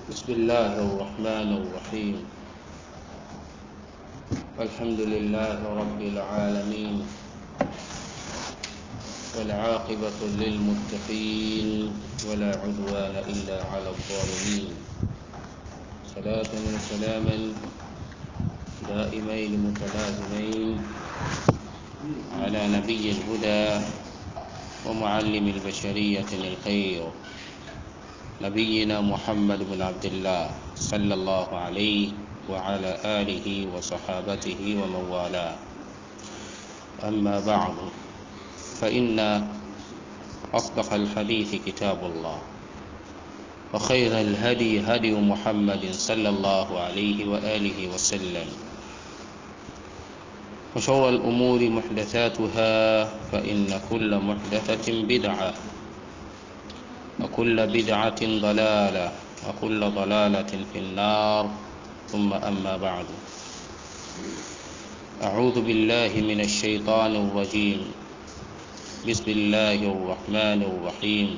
بسم الله الرحمن الرحيم الحمد لله رب العالمين والعاقبة للمتقين ولا عدوان إلا على الظالمين صلاة وسلاما دائمين متلازمين على نبي الهدى ومعلم البشرية الخير نبينا محمد بن عبد الله صلى الله عليه وعلى آله وصحابته ومن والاه أما بعد فإن أصدق الحديث كتاب الله وخير الهدي هدي محمد صلى الله عليه وآله وسلم وشر الأمور محدثاتها فإن كل محدثة بدعة وكل بدعة ضلالة وكل ضلالة في النار ثم أما بعد أعوذ بالله من الشيطان الرجيم بسم الله الرحمن الرحيم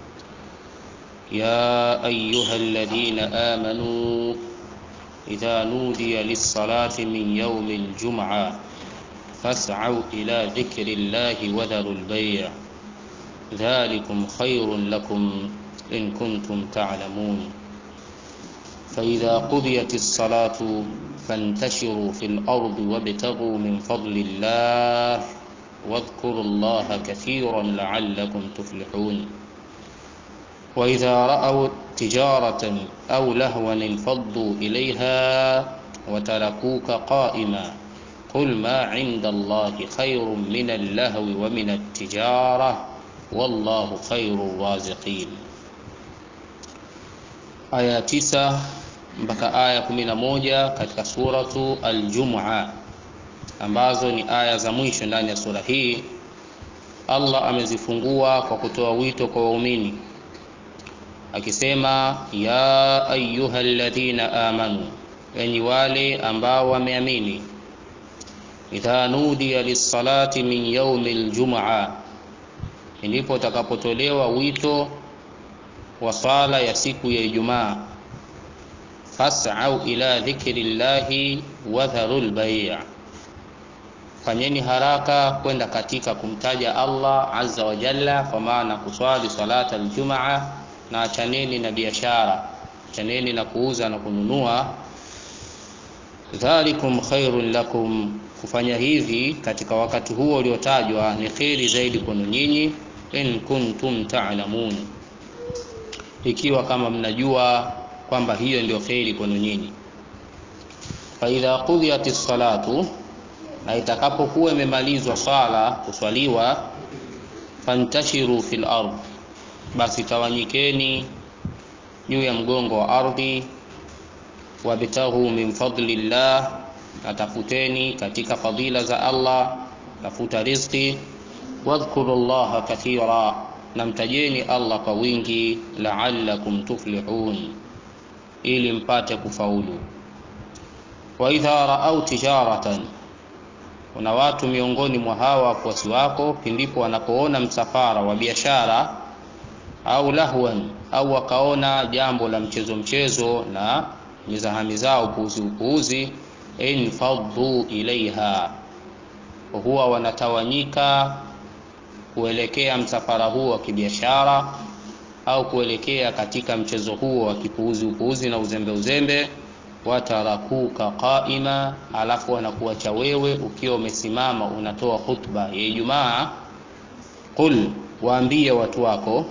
يا أيها الذين آمنوا إذا نودي للصلاة من يوم الجمعة فاسعوا إلى ذكر الله وذروا البيع ذلكم خير لكم إن كنتم تعلمون فإذا قضيت الصلاة فانتشروا في الأرض وابتغوا من فضل الله واذكروا الله كثيرا لعلكم تفلحون وإذا رأوا تجارة أو لهوا انفضوا إليها وتركوك قائما قل ما عند الله خير من اللهو ومن التجارة wallahu khairu raziqin. Aya tisa mpaka aya kumi na moja katika suratu Al-Jum'a ambazo ni aya za mwisho ndani ya sura hii. Allah amezifungua kwa kutoa wito kwa waumini akisema, ya ayuha alladhina amanu, enyi wale ambao wameamini, idha nudiya lis-salati min yaumi al-jum'a ndipo utakapotolewa wito wa sala ya siku ya Ijumaa, fas'au ila dhikrillahi wa dharul bay', fanyeni haraka kwenda katika kumtaja Allah azza wa jalla, kwa maana kuswali salata aljumaa, na achaneni na biashara, achaneni na kuuza na kununua. Dhalikum khairun lakum, kufanya hivi katika wakati huo uliotajwa ni kheri zaidi kwenu nyinyi in kuntum ta'lamun, ikiwa kama mnajua kwamba hiyo ndio kheri kwenu nyinyi. Fa idha qudiyat salatu, na itakapokuwa imemalizwa sala kuswaliwa, fantashiru fil ard, basi tawanyikeni juu ya mgongo wa ardhi, wabtaghu min fadlillah, natafuteni katika fadila za Allah, tafuta riziki wadhkuru llaha kathira, na mtajeni Allah kwa wingi, la'allakum tuflihun, ili mpate kufaulu. Wa idha raau tijaratan, kuna watu miongoni mwa hawa wafuasi wako pindipo wanapoona msafara wa biashara, au lahwan, au wakaona jambo la mchezo mchezo na mizahamiza upuuzi upuuzi, infaddu ilaiha, huwa wanatawanyika kuelekea msafara huo wa kibiashara au kuelekea katika mchezo huo wa kipuuzi upuuzi na uzembe uzembe. Watarakuka qaima, alafu wanakuacha wewe ukiwa umesimama unatoa khutba ya Ijumaa. Qul, waambie watu wako,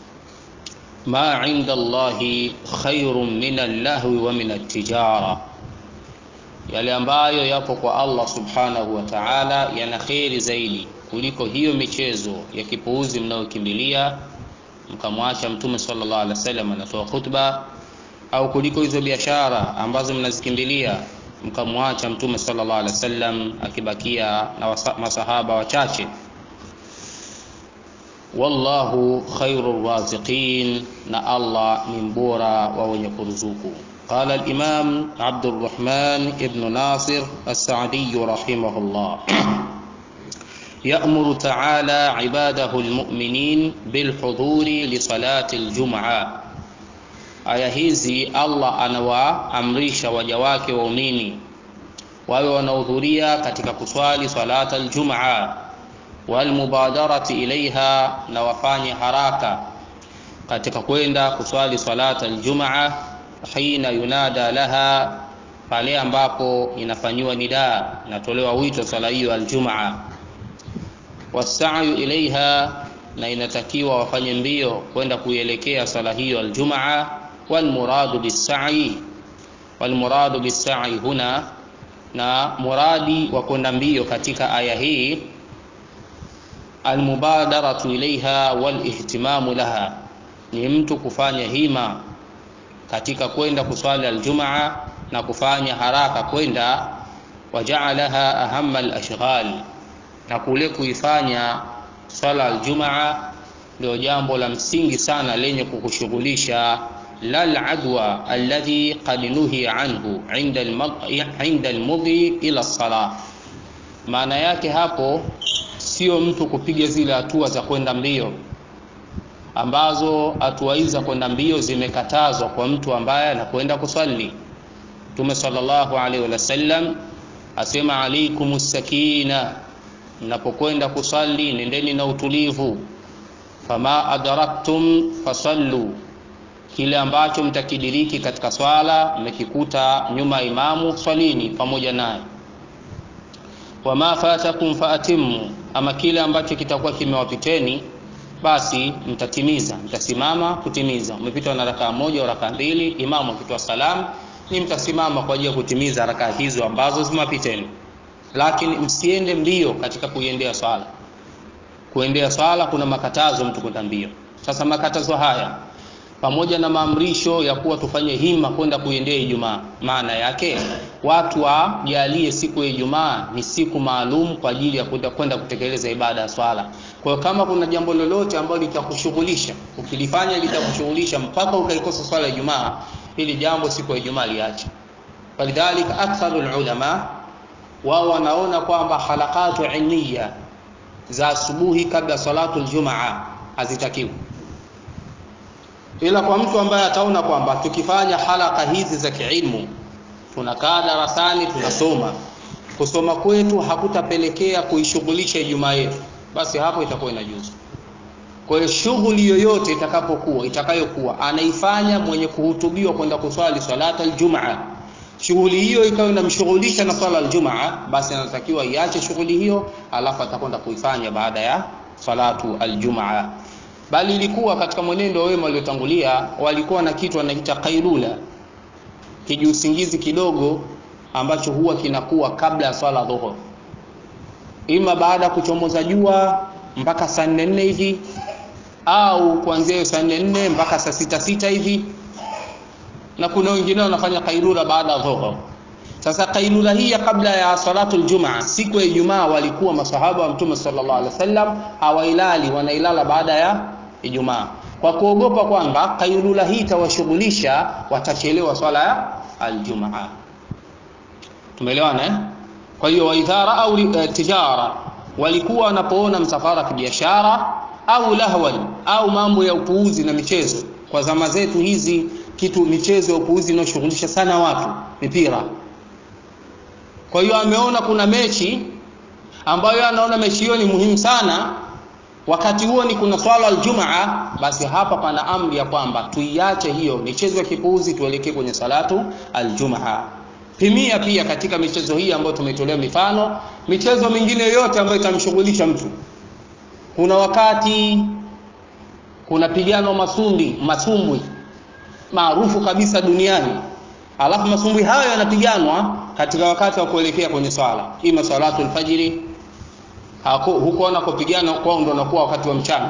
ma inda Allahi khairun min allahwi wa min at-tijara, yale ambayo yapo kwa Allah subhanahu wa ta'ala yana kheri zaidi kuliko hiyo michezo ya kipuuzi mnayokimbilia mkamwacha Mtume sallallahu alaihi wasallam anatoa khutba, au kuliko hizo biashara ambazo mnazikimbilia mkamwacha Mtume sallallahu alaihi wasallam akibakia na masahaba wachache. Wallahu khairu raziqin, na Allah ni mbora wa wenye kuruzuku. Qala al-Imam Abdurrahman ibn Nasir as-Sa'di rahimahullah يأمر تعالى عباده المؤمنين بالحضور لصلاة الجمعة aya hizi Allah anawaamrisha waja wake waumini wawe wanahudhuria katika kuswali salata aljumaa walmubadarati ilaiha na wafanye haraka katika kwenda kuswali salata aljumaa hina yunada laha pale ambapo inafanyiwa nidaa inatolewa wito swala hiyo aljumaa wasayu ilaiha na inatakiwa wafanye mbio kwenda kuielekea swala hiyo aljumaa walmuradu bisai walmuradu bisai huna na muradi wa kwenda mbio katika aya hii almubadaratu ilaiha walihtimamu laha ni mtu kufanya hima katika kwenda kuswali aljumaa na kufanya haraka kwenda wajaalaha ahama alashghal na kule kuifanya swala aljumaa ndio jambo la msingi sana lenye kukushughulisha la aladwa alladhi qad nuhiya anhu inda almudhi ila salah maana yake hapo sio mtu kupiga zile hatua za kwenda mbio ambazo hatua hizi za kwenda mbio zimekatazwa kwa mtu ambaye anakwenda kuswali mtume sallallahu alaihi wasallam asema alaikum sakina mnapokwenda kusali nendeni na utulivu fama adraktum fasallu kile ambacho mtakidiriki katika swala mmekikuta nyuma ya imamu swalini pamoja naye wama fatakum faatimu ama kile ambacho kitakuwa kimewapiteni basi mtatimiza mtasimama kutimiza umepitwa na rakaa moja au rakaa mbili imamu akitoa salamu ni mtasimama kwa ajili ya kutimiza rakaa hizo ambazo zimewapiteni lakini msiende mbio katika kuiendea swala kuendea swala kuna makatazo mtu kwenda mbio sasa makatazo haya pamoja na maamrisho ya kuwa tufanye hima kwenda kuiendea Ijumaa. Maana yake watu wajalie siku ya Ijumaa ni siku maalum kwa ajili ya kwenda kwenda kutekeleza ibada ya swala. Kwa hiyo kama kuna jambo lolote ambalo litakushughulisha, ukilifanya litakushughulisha mpaka ukaikosa swala ya Ijumaa, hili jambo siku ya Ijumaa liache. Walidhalika aktharul ulama wao wanaona kwamba halakatu ilmiya za asubuhi kabla salatu aljumaa hazitakiwi ila kwa mtu ambaye ataona kwamba tukifanya halaka hizi za kiilmu tunakaa darasani tunasoma kusoma kwetu hakutapelekea kuishughulisha ijumaa yetu basi hapo itakuwa inajuzu kwa hiyo shughuli yoyote itakapokuwa itakayokuwa anaifanya mwenye kuhutubiwa kwenda kuswali salata aljumaa shughuli hiyo ikawa inamshughulisha na swala aljumaa basi anatakiwa iache shughuli hiyo alafu atakwenda kuifanya baada ya salatu aljumaa bali ilikuwa katika mwenendo wa wema waliotangulia walikuwa na kitu wanaita kailula kijiusingizi kidogo ambacho huwa kinakuwa kabla ya swala dhuhur ima baada ya kuchomoza jua mpaka saa nne nne hivi au kuanzia hiyo saa nne nne mpaka saa sita sita hivi na kuna wengine wanafanya kailula baada ya dhuhur sasa kailula hii ya kabla ya salatu aljumaa siku ya ijumaa walikuwa masahaba wa mtume sallallahu alaihi wasallam hawailali wanailala baada ya ijumaa kwa kuogopa kwamba kailula hii itawashughulisha watachelewa swala ya aljumaa tumeelewana eh? kwa hiyo waidhara au uh, tijara walikuwa wanapoona msafara wa kibiashara au lahwan au mambo ya upuuzi na michezo kwa zama zetu hizi kitu michezo ya upuuzi inayoshughulisha sana watu mipira kwa hiyo ameona kuna mechi ambayo anaona mechi hiyo ni muhimu sana wakati huo ni kuna swala aljumaa basi hapa pana amri ya kwamba tuiache hiyo michezo ya kipuuzi tuelekee kwenye salatu aljumaa pimia pia katika michezo hii ambayo tumetolea mifano michezo mingine yote ambayo itamshughulisha mtu kuna wakati kuna pigano masundi masumbwi maarufu kabisa duniani alafu masumbwi hayo yanapiganwa katika wakati wa kuelekea kwenye swala ima salatu alfajiri huko wanakopigana kwao ndo nakuwa wakati wa mchana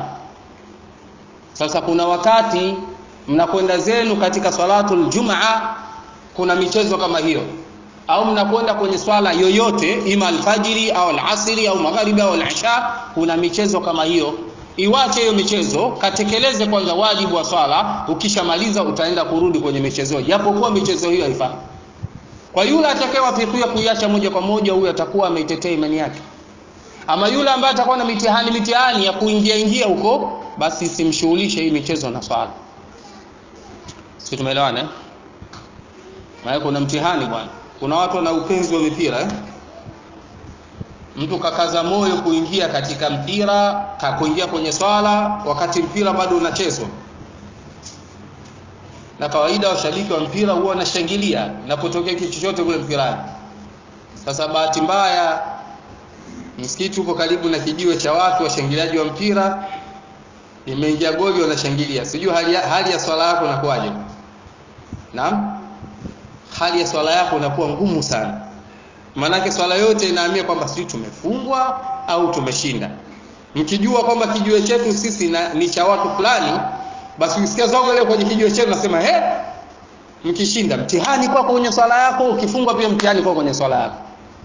sasa kuna wakati mnakwenda zenu katika salatu aljumaa kuna michezo kama hiyo au mnakwenda kwenye swala yoyote ima alfajiri au alasiri au magharibi au alisha kuna michezo kama hiyo iwache hiyo michezo katekeleze kwanza wajibu wa swala ukishamaliza utaenda kurudi kwenye michezo japokuwa michezo hiyo haifai kwa yule atakayewafikia kuiacha moja kwa moja huyo atakuwa ameitetea imani yake ama yule ambaye atakuwa na mitihani mitihani ya kuingia ingia huko basi simshughulishe hii michezo na swala si tumeelewana eh? maana kuna mtihani bwana kuna watu wana upenzi wa mipira eh? mtu kakaza moyo kuingia katika mpira kakuingia kwenye swala wakati mpira bado unachezwa na kawaida washabiki wa mpira huwa wanashangilia inapotokea kitu chochote kule mpirani sasa bahati mbaya msikiti uko karibu na kijiwe cha watu washangiliaji wa mpira imeingia goli wanashangilia sijui hali, ya- hali ya swala yako inakuwaje naam hali ya swala yako inakuwa ngumu sana maanake swala yote inaamia kwamba sijui tumefungwa au tumeshinda mkijua kwamba kijiwe chetu sisi na, ni cha watu fulani basi ukisikia zogo leo kwenye kijiwe chetu nasema he mkishinda mtihani kwako kwenye swala yako ukifungwa pia mtihani kwako kwenye swala yako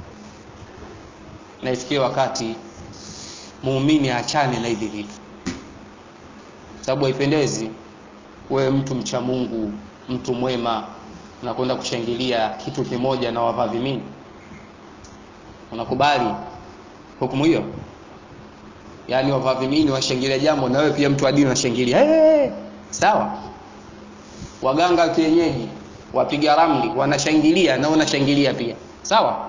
na ifikie wakati muumini achane na hivi vitu sababu haipendezi wewe mtu mcha Mungu mtu mwema unakwenda kushangilia kitu kimoja na wavaa vimini unakubali hukumu hiyo yaani wavaa vimini washangilia jambo na wewe pia mtu wa dini unashangilia hey! sawa waganga kienyeji wapiga ramli wanashangilia na unashangilia pia sawa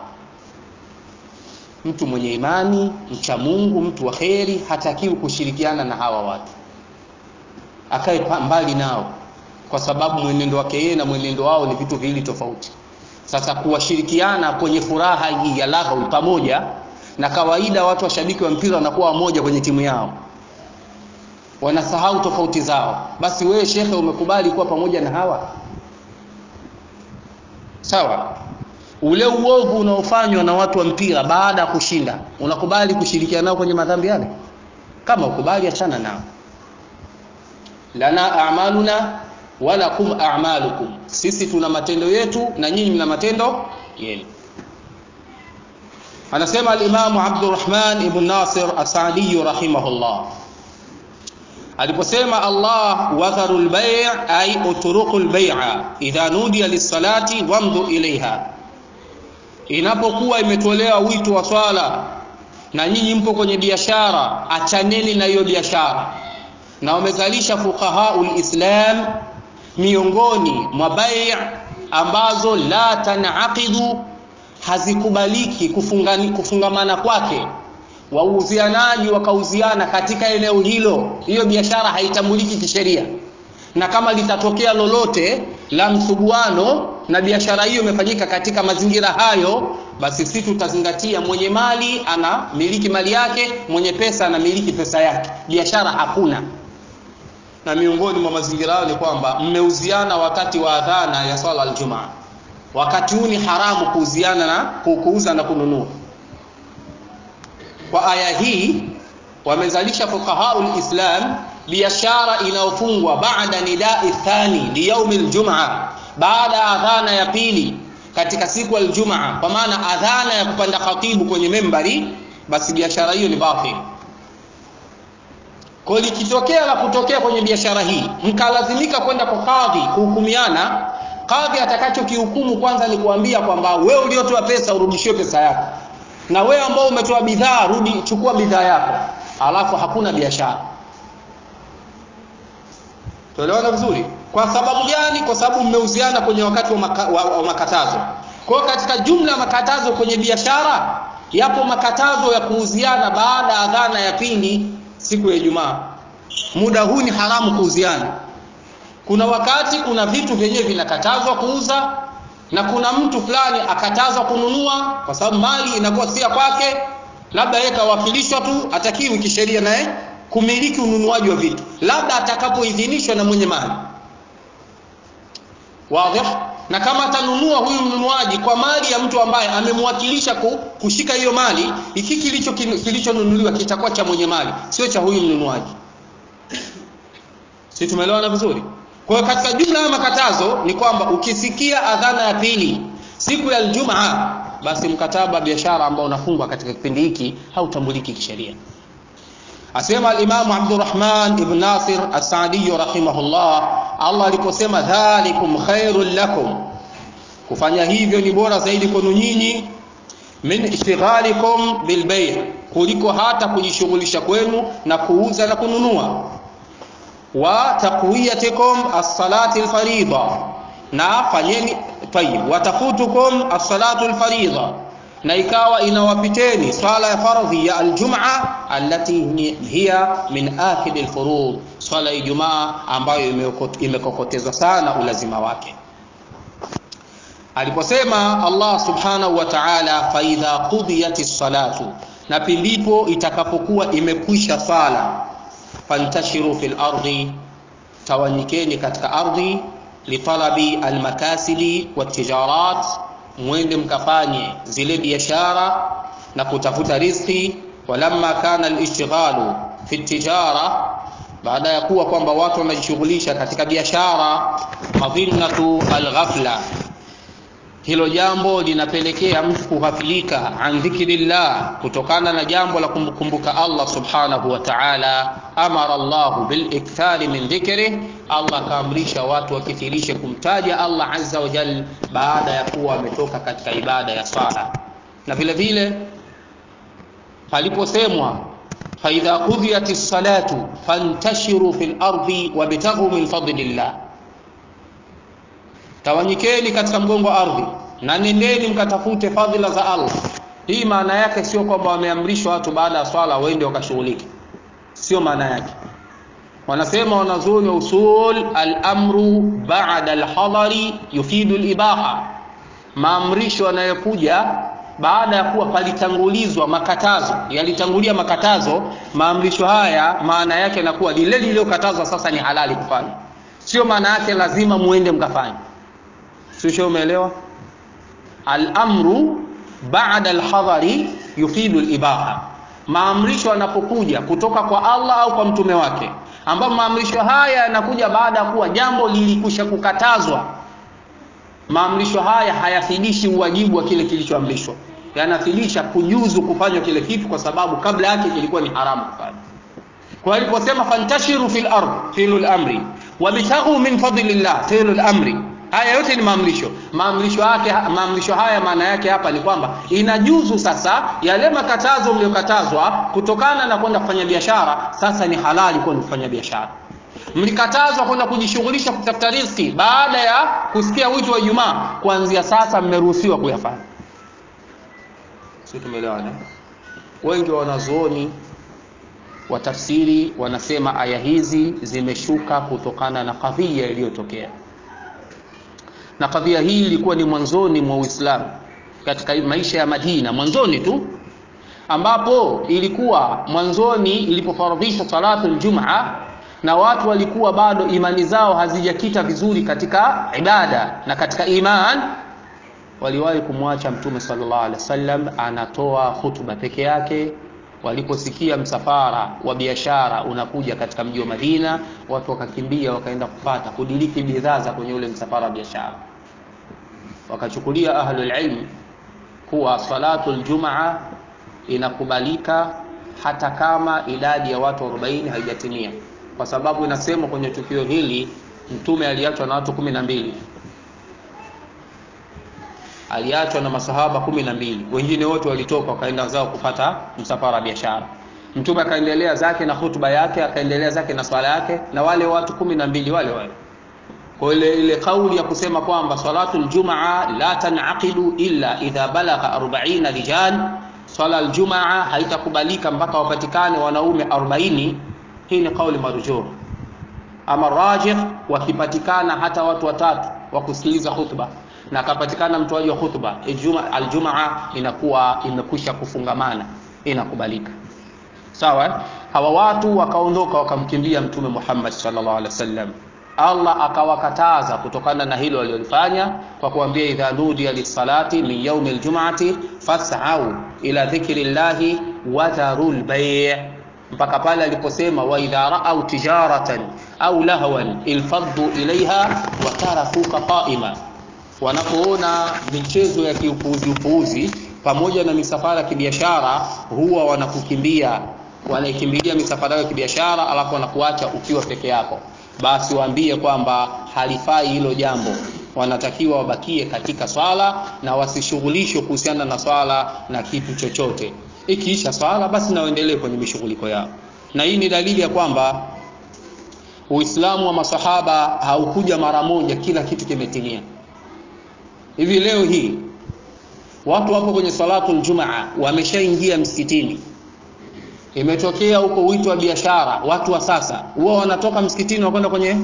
mtu mwenye imani mcha Mungu mtu wa kheri hatakiwi kushirikiana na hawa watu akae pa- mbali nao kwa sababu mwenendo wake yeye na mwenendo wao ni vitu viwili tofauti sasa kuwashirikiana kwenye furaha hii ya lahwi pamoja na kawaida watu washabiki wa mpira wanakuwa wamoja kwenye timu yao wanasahau tofauti zao basi wewe shekhe umekubali kuwa pamoja na hawa sawa ule uovu unaofanywa na watu wa mpira baada ya kushinda unakubali kushirikiana nao kwenye madhambi yale kama ukubali achana nao lana a'maluna walakum a'malukum sisi tuna matendo yetu na nyinyi mna matendo yenu anasema al-Imam Abdurrahman ibn Nasir As-Sa'di rahimahullah aliposema Allah wadharu al-bay' ay utruku al-bay'a idha nudiya lis-salati wamdu ilaiha inapokuwa imetolewa wito wa swala na nyinyi mpo kwenye biashara achaneni na hiyo biashara na wamezalisha fuqahaul islam miongoni mwa bai' ambazo la tanaqidu hazikubaliki kufungani, kufungamana kwake wauzianaji wakauziana katika eneo hilo hiyo biashara haitambuliki kisheria na kama litatokea lolote la msuguano na biashara hiyo imefanyika katika mazingira hayo basi sisi tutazingatia mwenye mali ana miliki mali yake mwenye pesa ana miliki pesa yake biashara hakuna na miongoni mwa mazingira hayo ni kwamba mmeuziana wakati wa adhana ya swala aljumaa wakati huu ni haramu kuuziana na kuuza na kununua kwa aya hii wamezalisha fuqahaul islam biashara inayofungwa baada nidai thani liyaumi ljumaa baada ya adhana ya pili katika siku aljumaa kwa maana adhana ya kupanda khatibu kwenye membari basi biashara hiyo ni batil kwa likitokea la kutokea kwenye biashara hii mkalazimika kwenda kwa kadhi kuhukumiana kadhi atakachokihukumu kwanza ni kuambia kwamba wewe uliotoa pesa urudishiwe pesa yako na wewe ambao umetoa bidhaa rudi chukua bidhaa yako alafu hakuna biashara tuelewana vizuri kwa sababu gani kwa sababu mmeuziana kwenye wakati wa, maka, wa, wa makatazo kwa hiyo katika jumla ya makatazo kwenye biashara yapo makatazo ya kuuziana baada ya adhana ya pili siku ya Ijumaa muda huu ni haramu kuuziana kuna wakati kuna vitu vyenyewe vinakatazwa kuuza na kuna mtu fulani akatazwa kununua kwa sababu mali inakuwa si ya kwake labda yeye kawakilishwa tu atakiwi kisheria naye kumiliki ununuaji wa vitu labda atakapoidhinishwa na mwenye mali wazi na kama atanunua huyu mnunuaji kwa mali ya mtu ambaye amemwakilisha kushika hiyo mali iki kilicho kilichonunuliwa kitakuwa cha mwenye mali sio cha huyu mnunuaji si tumeelewana vizuri kwa hiyo katika jumla ya makatazo ni kwamba ukisikia adhana ya pili siku ya Ijumaa basi mkataba biashara ambao unafungwa katika kipindi hiki hautambuliki kisheria asema al-Imam Abdurrahman ibn Nasir As-Sa'di rahimahullah Allah aliposema dhalikum khairul lakum kufanya hivyo ni bora zaidi kwenu nyinyi min ishtighalikum bil bay' kuliko hata kujishughulisha kwenu na kuuza na kununua wa taqwiyatikum as-salati al-fariida na fanyeni tayib watafutukum as-salatu al-fariida na ikawa inawapiteni swala ya fardhi ya aljumaa allati hiya min akid alfurud swala ya ijumaa ambayo imekokotezwa sana ulazima wake aliposema Allah subhanahu wa ta'ala fa idha qudiyatis salatu na pindipo itakapokuwa imekwisha sala fantashiru fil ardi tawanyikeni katika ardhi litalabi almakasibi watijarat mwende mkafanye zile biashara na kutafuta riziki walamma kana alishtighalu fi tijara baada ya kuwa kwamba watu wanajishughulisha katika biashara madhinnatu alghafla hilo jambo linapelekea mtu kughafilika an dhikrillah kutokana na jambo la kumkumbuka Allah subhanahu wa ta'ala amara Allah bil ikthari min dhikri Allah kaamrisha watu wakithirishe kumtaja Allah azza wa jal baada ya kuwa wametoka katika ibada ya sala na vile vile paliposemwa faidha qudhiyatis salatu fantashiru fil ardi wabtaghu min fadlillah tawanyikeni katika mgongo wa ardhi na nendeni mkatafute fadhila za Allah hii maana yake sio kwamba wameamrishwa watu baada ya swala waende wakashughulike sio maana yake wanasema wanazuoni wa usul al-amru ba'da al-hadari yufidu al-ibaha maamrisho yanayokuja baada ya kuwa palitangulizwa makatazo yalitangulia makatazo maamrisho haya maana yake yanakuwa lile lililokatazwa sasa ni halali kufanya sio maana yake lazima muende mkafanye sio umeelewa al-amru ba'da al-hadari yufidu al-ibaha maamrisho yanapokuja kutoka kwa Allah au kwa mtume wake ambapo maamrisho haya yanakuja baada ya kuwa jambo lilikusha kukatazwa maamrisho haya hayathibishi uwajibu wa kile kilichoamrishwa yanathibitisha kujuzu kufanywa kile kitu kwa sababu kabla yake kilikuwa ni haramu kufanya kwa aliposema fantashiru fil ard filul amri wabtaghu min fadlillah filul amri haya yote ni maamrisho maamrisho yake maamrisho haya maana yake hapa ni kwamba inajuzu sasa yale makatazo mliyokatazwa kutokana na kwenda kufanya biashara sasa ni halali kwenda kufanya biashara mlikatazwa kwenda kujishughulisha kutafuta riziki baada ya kusikia wito wa Ijumaa kuanzia sasa mmeruhusiwa kuyafanya sio tumeelewana wengi wa wanazuoni wa tafsiri wanasema aya hizi zimeshuka kutokana na kadhia iliyotokea na kadhia hii ilikuwa ni mwanzoni mwa Uislamu katika maisha ya Madina mwanzoni tu ambapo ilikuwa mwanzoni ilipofaradhishwa salatu aljumaa na watu walikuwa bado imani zao hazijakita vizuri katika ibada na katika iman waliwahi kumwacha mtume sallallahu alaihi wasallam anatoa hutuba peke yake waliposikia msafara wa biashara unakuja katika mji wa Madina watu wakakimbia wakaenda kupata kudiriki bidhaa za kwenye ule msafara wa biashara wakachukulia ahlul ilm kuwa salatul jumaa inakubalika hata kama idadi ya watu 40 haijatimia kwa sababu inasemwa kwenye tukio hili mtume aliachwa na watu kumi na mbili aliachwa na masahaba kumi na mbili wengine wote walitoka wakaenda zao kupata msafara wa biashara mtume akaendelea zake na hutuba yake akaendelea zake na swala yake na wale watu kumi na mbili wale wale kwa ile ile kauli ya kusema kwamba salatu aljumaa la tanaqidu illa idha balagha 40 rijal swala aljumaa haitakubalika mpaka wapatikane wanaume 40 hii ni kauli marjuh ama rajih wakipatikana hata watu watatu wa kusikiliza khutba na akapatikana mtoaji wa khutba aljumaa inakuwa imekwisha kufungamana inakubalika sawa hawa watu wakaondoka wakamkimbia mtume Muhammad sallallahu alaihi wasallam Allah akawakataza kutokana na hilo walilofanya kwa kuambia idha nudiya lisalati min yaumi aljum'ati fas'au ila dhikrillahi wa dharul bay' mpaka pale aliposema wa idha ra'au tijaratan au lahwan ilfaddu ilaiha wa tarakuka qa'ima wanapoona michezo ya kiupuuzi upuuzi pamoja na misafara ya kibiashara huwa wanakukimbia wanaikimbilia misafara ya kibiashara alafu wanakuacha ukiwa peke yako basi waambie kwamba halifai hilo jambo wanatakiwa wabakie katika swala na wasishughulishwe kuhusiana na swala na kitu chochote ikiisha swala basi na waendelee kwenye mishughuliko yao na hii ni dalili ya kwamba uislamu wa masahaba haukuja mara moja kila kitu kimetimia hivi leo hii watu wapo kwenye salatu ljumaa wameshaingia msikitini imetokea huko wito wa biashara watu wa sasa huwa wanatoka msikitini wakwenda kwenye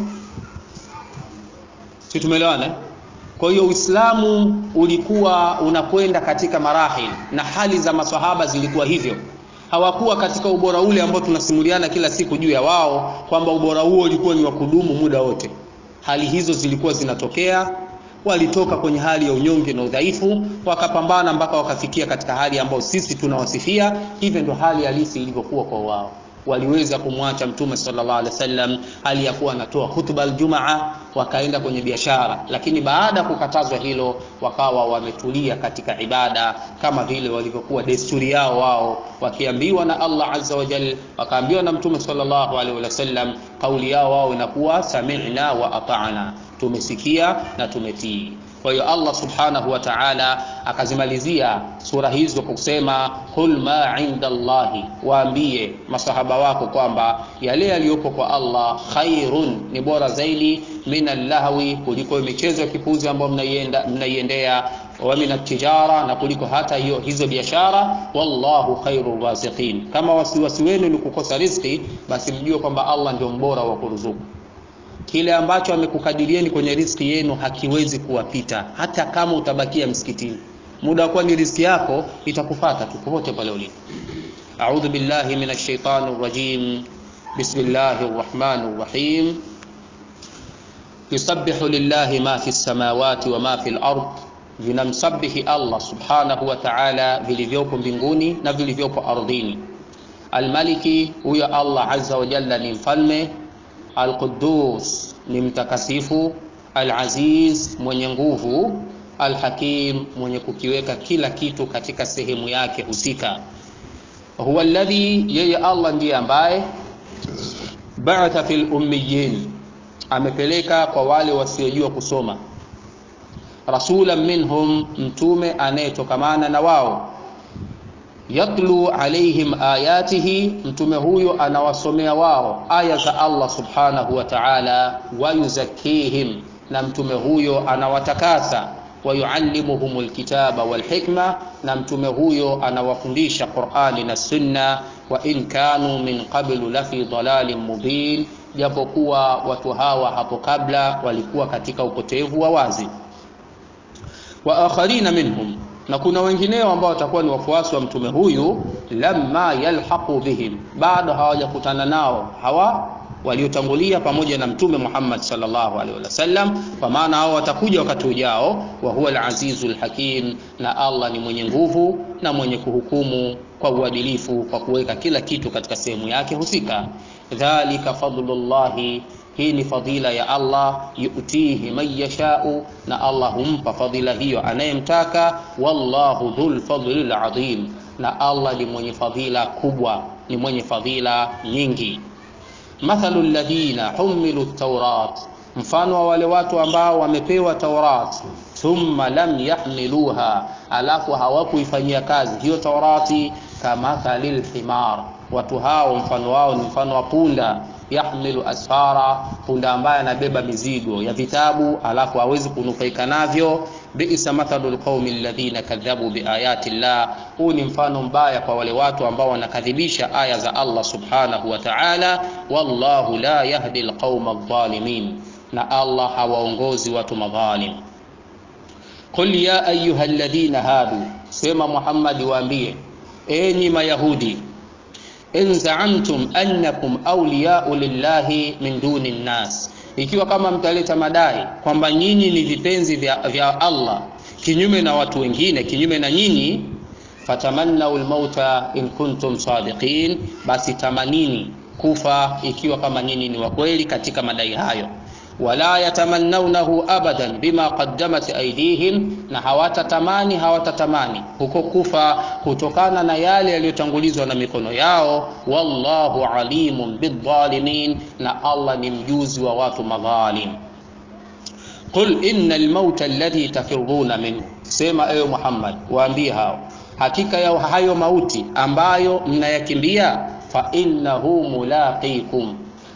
si tumeelewana kwa hiyo uislamu ulikuwa unakwenda katika marahil na hali za masahaba zilikuwa hivyo hawakuwa katika ubora ule ambao tunasimuliana kila siku juu ya wao kwamba ubora huo ulikuwa ni wa kudumu muda wote hali hizo zilikuwa zinatokea walitoka kwenye hali ya unyonge na udhaifu wakapambana mpaka wakafikia katika hali ambayo sisi tunawasifia hivyo ndo hali halisi ilivyokuwa kwa wao waliweza kumwacha mtume sallallahu alaihi wasallam hali ya kuwa anatoa hutuba aljumaa wakaenda kwenye biashara lakini baada ya kukatazwa hilo wakawa wametulia katika ibada kama vile walivyokuwa desturi yao wao wakiambiwa na Allah azza wa jal wakaambiwa na mtume sallallahu alaihi wasallam kauli yao wao inakuwa sami'na wa ata'na tumesikia na tumetii kwa hiyo Allah subhanahu wa ta'ala akazimalizia sura hizo kwa kusema qul ma inda Allahi, waambie masahaba wako kwamba yale yaliyopo kwa Allah khairun, ni bora zaidi min allahwi, kuliko michezo ya kipuzi ambayo mnaienda mnaiendea wa min atijara, na kuliko hata hiyo hizo biashara. Wallahu khairu raziqin. Kama wasiwasi wenu ni kukosa riziki, basi mjue kwamba Allah ndio mbora wa kuruzuku kile ambacho amekukadirieni kwenye riski yenu hakiwezi kuwapita hata kama utabakia msikitini muda wa kuwa ni riski yako itakufata tu popote pale ulipo a'udhu billahi minash shaitani rrajim bismillahir rahmanir rahim yusabbihu lillahi ma fi samawati wa ma fi al-ard vinamsabihi Allah subhanahu wa ta'ala vilivyopo mbinguni na vilivyopo ardhini almaliki huyo Allah azza wa jalla ni mfalme Al-Quddus ni mtakasifu, Al-Aziz mwenye nguvu, Al-Hakim mwenye kukiweka kila kitu katika sehemu yake husika. Huwa alladhi, yeye Allah ndiye ambaye ba'atha fil ummiyin, amepeleka kwa wale wasiojua kusoma, rasulan minhum, mtume anayetokamana na wao yatlu alaihim ayatihi, mtume huyo anawasomea wao aya za Allah subhanahu wa ta'ala, wayuzakihim, na mtume huyo anawatakasa, wayuallimuhum alkitaba walhikma, na mtume huyo anawafundisha Qur'ani na Sunna, wa in kanu min qablu lafi dalalin mubin, japokuwa watu hawa hapo kabla walikuwa katika upotevu wa wazi. Wa akharina minhum na kuna wengineo ambao watakuwa ni wafuasi wa mtume huyu lamma yalhaqu bihim, bado hawajakutana nao hawa waliotangulia pamoja na mtume Muhammad sallallahu alaihi wasallam, kwa maana hao watakuja wakati ujao. Wa huwa al-azizul hakim, na Allah ni mwenye nguvu na mwenye kuhukumu kwa uadilifu, kwa kuweka kila kitu katika sehemu yake husika. Dhalika fadlullahi hii ni fadhila ya Allah, yutihi man yashau, na Allah humpa fadhila hiyo anayemtaka. Wallahu dhul fadlil adhim, na Allah ni mwenye fadhila kubwa, ni mwenye fadhila nyingi. Mathalu alladhina humilu taurat, mfano wa wale watu ambao wamepewa Taurat, thumma lam yahmiluha, alafu hawakuifanyia kazi hiyo Taurati. Kamathalil himar, watu hao mfano wao ni mfano wa punda yahmilu asfara, punda ambaye anabeba mizigo ya vitabu alafu hawezi kunufaika navyo. Bi'sa mathalul qaumi alladhina kadhabu biayati llah, huu ni mfano mbaya kwa wale watu ambao wanakadhibisha aya za Allah subhanahu wa ta'ala. Wallahu la yahdi alqauma adh-dhalimin, na Allah hawaongozi watu madhalim. Qul ya ayuha alladhina hadu, sema Muhammad, waambie enyi Mayahudi in zaamtum annakum awliyau lillahi min duni nnas, ikiwa kama mtaleta madai kwamba nyinyi ni vipenzi vya, vya Allah kinyume na watu wengine, kinyume na nyinyi, fatamannau lmauta in kuntum sadiqin, basi tamanini kufa ikiwa kama nyinyi ni wakweli katika madai hayo wala yatamannaunahu abadan bima qaddamat aydihim, na hawatatamani hawatatamani huko kufa kutokana na yale yaliyotangulizwa na mikono yao. Wallahu alimun bidhalimin, na Allah ni mjuzi wa watu madhalim. Qul inna almauta alladhi tafiruna minhu, sema ewe Muhammad, waambie hao hakika ya hayo mauti ambayo mnayakimbia, fa innahu mulaqikum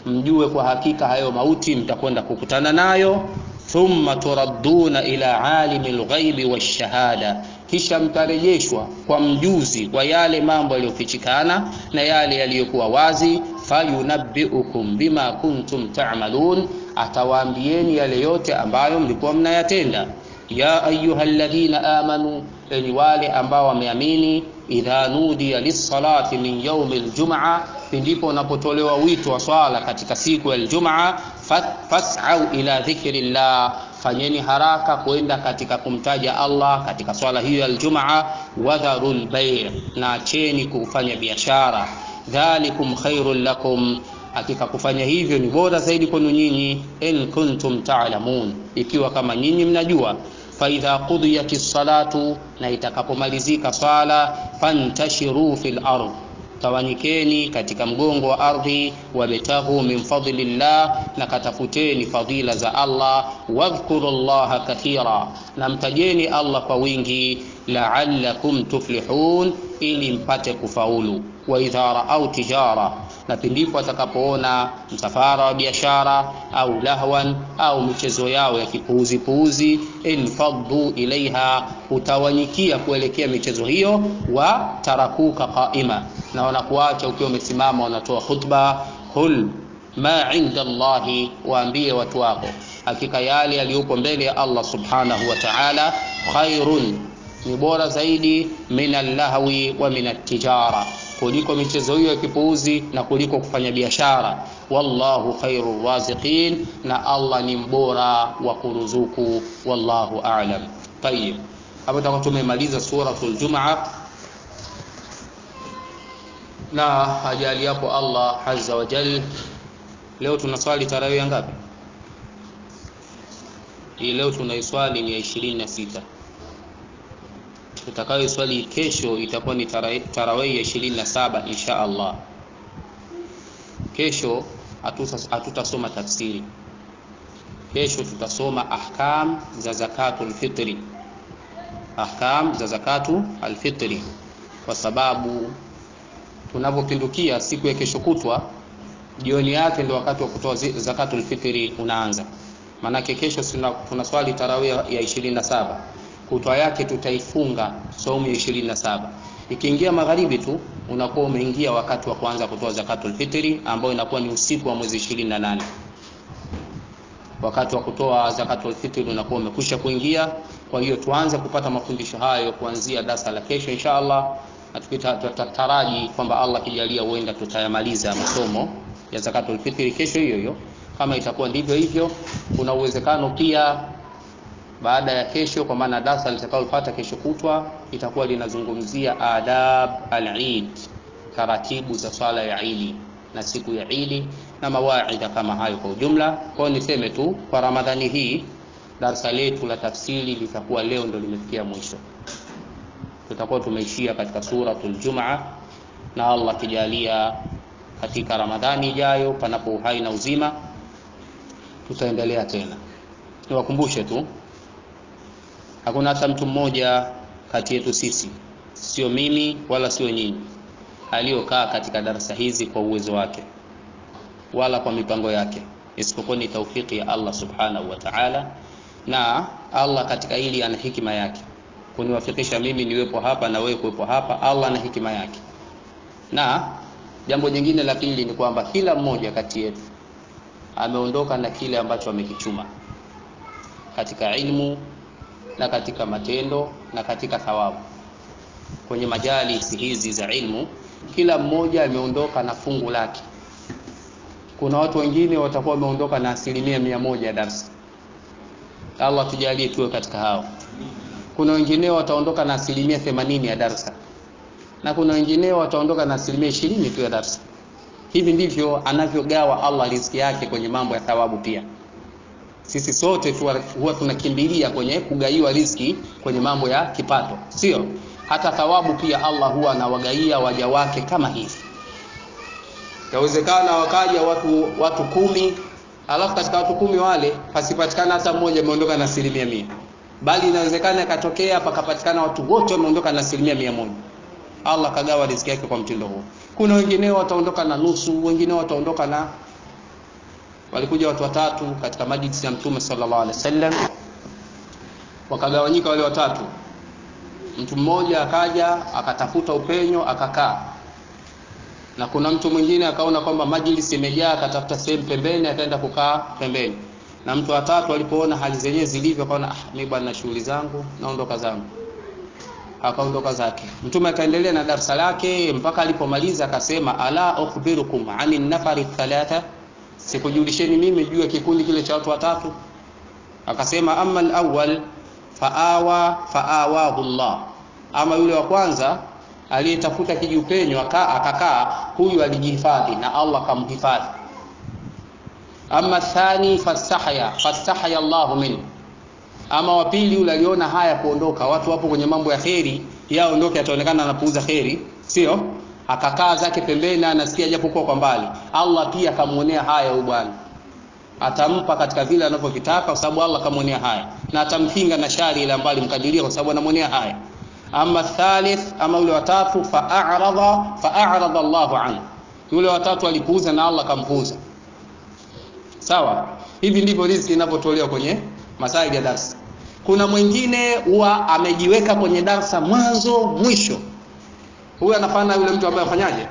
mjue kwa hakika hayo mauti mtakwenda kukutana nayo thumma turadduna ila alimi lghaibi washahada kisha mtarejeshwa kwa mjuzi wa yale mambo yaliyofichikana na yale yaliyokuwa wazi fayunabbiukum bima kuntum tamalun atawaambieni yale yote ambayo mlikuwa mnayatenda ya ayuha ladhina amanu enyi wale ambao wameamini idha nudiya lissalati min yaumi ljumaa pindipo unapotolewa wito wa swala katika siku ya ljumaa fasau ila dhikri llah fanyeni haraka kwenda katika kumtaja allah katika swala hiyo ya ljumaa wadharu lbai na acheni kufanya biashara dhalikum khairun lakum hakika kufanya hivyo ni bora zaidi kwenu nyinyi in kuntum talamun ikiwa kama nyinyi mnajua faidha qudiyat salatu na itakapomalizika swala fantashiru fil ardh tawanyikeni katika mgongo wa ardhi wabtaghu min fadlillah na katafuteni fadhila za allah wadhkuru llaha kathira na mtajeni allah kwa wingi laalakum tuflihun ili mpate kufaulu waidha raau tijara na pindipo atakapoona msafara wa biashara au lahwan au michezo yao ya kipuuzipuuzi infaddu ilaiha utawanyikia kuelekea michezo hiyo wa tarakuka qaima na wanakuacha ukiwa umesimama wanatoa khutba qul ma inda llahi waambie watu wako hakika yale yaliyopo mbele ya allah subhanahu wa taala khairun ni bora zaidi min allahwi wa min atijara kuliko michezo hiyo ya kipuuzi na kuliko kufanya biashara wallahu khairu raziqin na allah ni mbora wa kuruzuku wallahu alam tayib hapo tutakuwa tumemaliza suratul jumaa na ajali yapo allah azza wa jal leo tunaswali tarawih ngapi hii leo tunaiswali ni ya ishirini na sita tutakayoiswali kesho itakuwa ni tarawih ya ishirini na saba insha allah kesho hatutasoma tafsiri kesho tutasoma ahkam za zakatu lfitri ahkam za zakatu alfitri kwa sababu tunapopindukia siku ya kesho kutwa jioni yake ndio wakati wa kutoa zakatu lfitri unaanza maanake kesho tunaswali tarawih ya ishirini na saba kutwa yake tutaifunga saumu ya ishirini na saba ikiingia magharibi tu unakuwa umeingia wakati wa kuanza kutoa zakatul fitri ambayo inakuwa ni usiku wa mwezi ishirini na nane wakati wa kutoa zakatul fitri unakuwa umekwisha kuingia kwa hiyo tuanze kupata mafundisho hayo kuanzia darasa la kesho insha allah na tutataraji kwamba allah kijalia huenda tutayamaliza masomo ya zakatul fitri kesho hiyo hiyo kama itakuwa ndivyo hivyo kuna uwezekano pia baada ya kesho kwa maana darasa litakalofuata kesho kutwa itakuwa linazungumzia adab al-Eid taratibu za swala ya Idi na siku ya Idi na mawaidha kama hayo kwa ujumla kwa niseme tu kwa Ramadhani hii darasa letu la tafsiri litakuwa leo ndo limefikia mwisho tutakuwa tumeishia katika suratul Jumaa na Allah kijalia katika Ramadhani ijayo panapo uhai na uzima tutaendelea tena niwakumbushe tu hakuna hata mtu mmoja kati yetu sisi sio mimi wala sio nyinyi aliyokaa katika darasa hizi kwa uwezo wake wala kwa mipango yake isipokuwa ni taufiki ya Allah subhanahu wa ta'ala na Allah katika hili ana hikima yake kuniwafikisha mimi niwepo hapa na wewe kuwepo hapa Allah ana hikima yake na jambo jingine la pili ni kwamba kila mmoja kati yetu ameondoka na kile ambacho amekichuma katika ilmu na katika matendo na katika thawabu kwenye majalisi hizi za ilmu kila mmoja ameondoka na fungu lake kuna watu wengine watakuwa wameondoka na asilimia mia moja ya darsa allah tujalie tuwe katika hao kuna wengineo wataondoka na asilimia themanini ya darsa na kuna wengineo wataondoka na asilimia ishirini tu ya darsa hivi ndivyo anavyogawa allah riziki yake kwenye mambo ya thawabu pia sisi sote huwa tunakimbilia kwenye kugaiwa riziki kwenye mambo ya kipato sio hata thawabu pia allah huwa anawagaia waja wake kama hivi yawezekana wakaja watu watu kumi alafu katika watu kumi wale pasipatikana hata mmoja ameondoka na asilimia mia bali inawezekana ikatokea pakapatikana watu wote wameondoka na asilimia mia moja allah kagawa riziki yake kwa mtindo huu kuna wengineo wataondoka na nusu wengineo wataondoka na walikuja watu watatu katika majlisi ya mtume sallallahu alaihi wasallam wakagawanyika wale watatu mtu mmoja akaja akatafuta upenyo akakaa na kuna mtu mwingine akaona kwamba majlisi imejaa akatafuta sehemu pembeni akaenda kukaa pembeni na mtu watatu alipoona hali zenyewe zilivyo akaona ah mimi bwana na shughuli zangu naondoka zangu akaondoka zake mtume akaendelea na darasa lake mpaka alipomaliza akasema ala ukhbirukum ani nafari thalatha sikujulisheni mimi juu ya kikundi kile cha watu watatu akasema amma alawwal faawa faawahu Allah ama yule wa kwanza aliyetafuta kijupenyo akakaa huyu alijihifadhi na Allah kamhifadhi ama thani fastahya fastahya Allah min ama wa pili yule aliona haya kuondoka watu wapo kwenye mambo ya kheri yaondoke ataonekana anapuuza kheri sio akakaa zake pembeni anasikia japokuwa kwa mbali Allah pia akamuonea haya huyu bwana atampa katika vile anavyovitaka kwa sababu Allah kamuonea haya na atamkinga na shari ile ambayo alimkadiria kwa sababu anamuonea haya ama thalith ama yule watatu fa'arada fa'arada Allahu anhu yule watatu alipuuza na Allah kampuuza sawa hivi ndivyo riziki inavyotolewa kwenye masaili ya darasa kuna mwingine huwa amejiweka kwenye darasa mwanzo mwisho huyu anafanya yule mtu ambaye afanyaje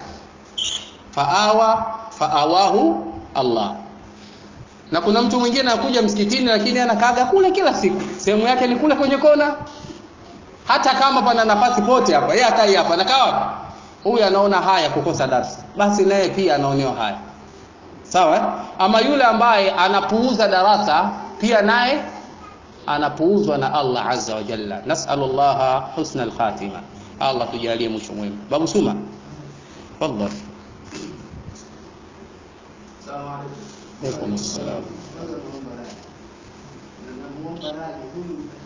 faawa faawahu Allah na kuna mtu mwingine anakuja msikitini lakini anakaaga kule kila siku sehemu yake ni kule kwenye kona hata kama pana nafasi pote hapa yeye akai hapa anakaa wapi huyu anaona haya kukosa darasa basi naye pia anaonewa haya sawa eh? ama yule ambaye anapuuza darasa pia naye anapuuzwa na Allah azza wa jalla nas'alullaha husna al-khatima Allah tujalie mwisho mwema babu suma tafadhali Salamu alaykum. Waalaikum assalam. Namuomba radhi huyu